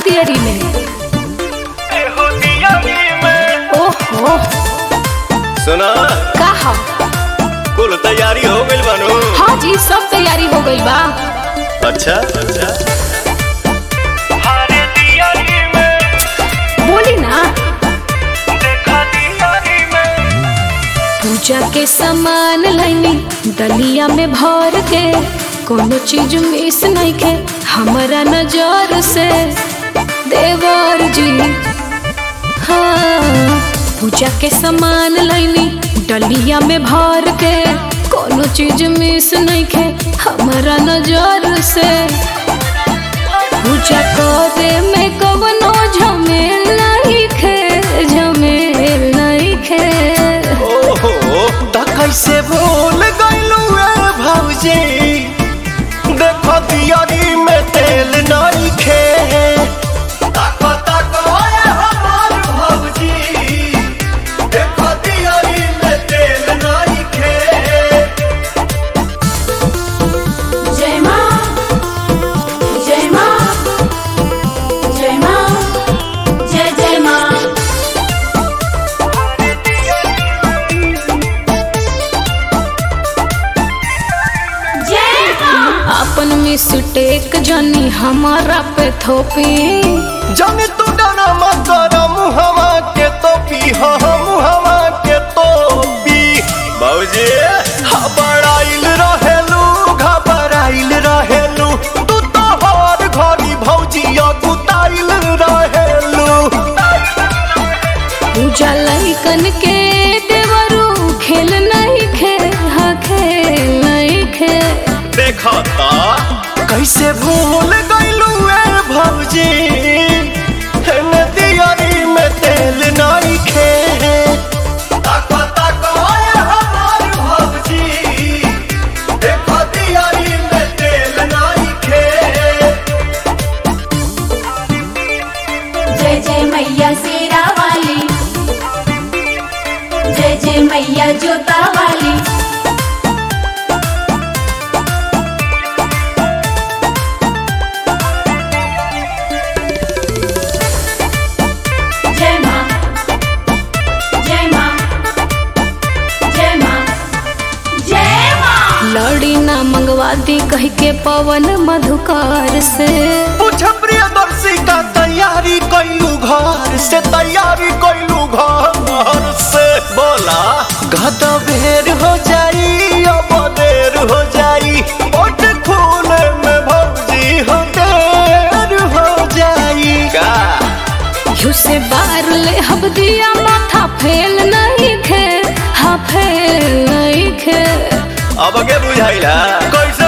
तियरी में ओहो सुना का हा कुल तैयारी हो गइल बानू हाँ जी सब तैयारी हो गई बा अच्छा अच्छा बोली ना पूजा के सामान लैनी दलिया में भर के कोनो चीज मिस नहीं के हमारा नजर से देवर जी हाँ पूजा के सामान लैनी डलिया में भर के कोनो चीज मिस नहीं के हमारा नजर से पूजा करे में कवनो झमेल नहीं खे झमेल नहीं खे ओहो त कैसे भूल गइलू ए भौजी देखो दियारी में तेल नहीं खे ताको ताको ए हमार भौजी देखो दियारी में तेल नहीं खे जय माँ जय माँ जय माँ जय जय माँ जय माँ अपन मिस्टेक जानी हमारा पे थोपी जाने तू डरा मत कर मुहवा के तो पी हो मुहवा के तो पी बाबूजी घबराइल रहेलू घबराइल रहेलू तू तो हर घड़ी भौजी गुताइल रहेलू पूजा लइकन के देवरू खेल नहीं खे हाँ खेल नहीं खे देखा ता कैसे भूल गइलू ए भौजी हेने दियारी में तेल नहीं खे ताको ताको ए हमार भौजी देखो दियारी में तेल नहीं खे जय जय मैया शेरा वाली जय जय मैया जोता वाली जय माँ जय माँ जय माँ जय माँ लड़ी ना मंगवा दी कह के पवन मधुकार से पूछ प्रियदर्शी का तैयारी कैलू घर से तैयारी कैलू घर से बोला गदा बेर हो जाई अब देर हो जाई ओट खूने में भौजी हो देर हो जाई का यू से बार ले हब दिया माथा फेल नहीं खे हाँ फेल नहीं खे अब के बुझाइला कैसे